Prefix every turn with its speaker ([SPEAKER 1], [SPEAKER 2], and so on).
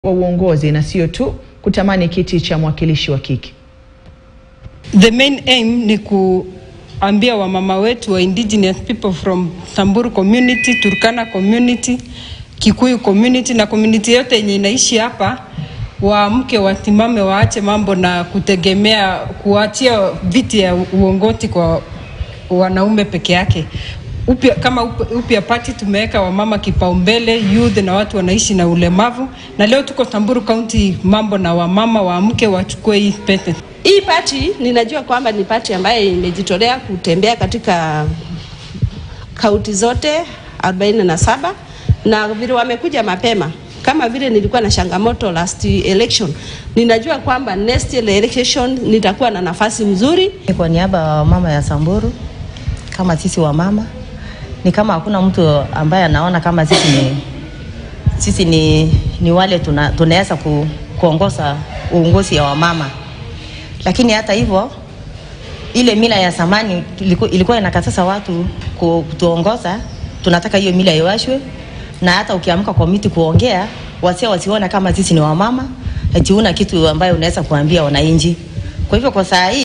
[SPEAKER 1] wa uongozi na sio tu kutamani kiti cha mwakilishi wa kike.
[SPEAKER 2] The main aim ni kuambia wamama wetu wa indigenous people from Samburu community, Turkana community, Kikuyu community na community yote yenye inaishi hapa waamke, watimame, waache mambo na kutegemea kuachia viti ya uongozi kwa wanaume peke yake. Upya, kama up- upya party tumeweka wamama kipaumbele, youth na watu wanaishi na ulemavu, na leo tuko Samburu County, mambo na wamama waamke, wachukue hii pete.
[SPEAKER 3] Hii pati ninajua kwamba ni pati ambayo imejitolea kutembea katika kaunti zote 47 na vile wamekuja mapema kama vile nilikuwa na changamoto last election, ninajua kwamba next election nitakuwa na nafasi mzuri.
[SPEAKER 4] Kwa niaba ya mama ya Samburu, kama sisi wa mama ni kama hakuna mtu ambaye anaona kama sisi ni, sisi ni, ni wale tuna, tunaweza ku, kuongoza uongozi ya wamama, lakini hata hivyo ile mila ya zamani iliku- ilikuwa inakataza watu ku- kutuongoza. Tunataka hiyo mila iwashwe, na hata ukiamka kwa miti kuongea, wasia wasiona kama sisi ni wamama, eti una kitu ambayo unaweza kuambia wananchi. Kwa hivyo kwa saa hii